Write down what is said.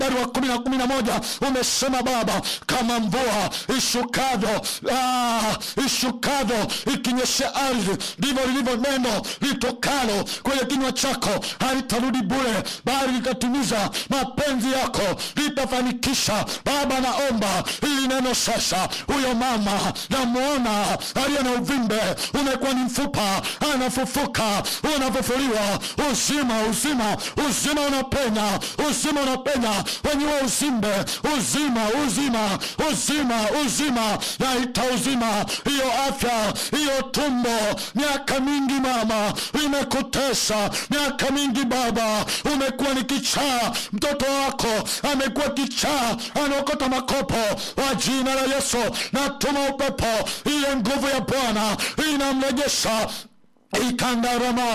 mstari wa kumi na kumi na moja umesema Baba, kama mvua ishukavyo ah, ishukavyo ikinyesha ardhi, ndivyo lilivyo neno litokalo kwenye kinywa chako, halitarudi bure, bali litatimiza mapenzi yako, litafanikisha. Baba, naomba hili neno sasa, huyo mama namwona aliye na uvimbe umekuwa ni mfupa, anafufuka, unafufuliwa, uzima, uzima, uzima unapenya, uzima unapenya wenye huo uzimbe, uzima, uzima, uzima, uzima, naita uzima hiyo afya, hiyo tumbo, miaka mingi mama imekutesa, miaka mingi baba, umekuwa ni kichaa, mtoto wako amekuwa kichaa, anaokota makopo, kwa jina la Yesu natuma upepo, ile nguvu ya Bwana inamrejesha ikandarama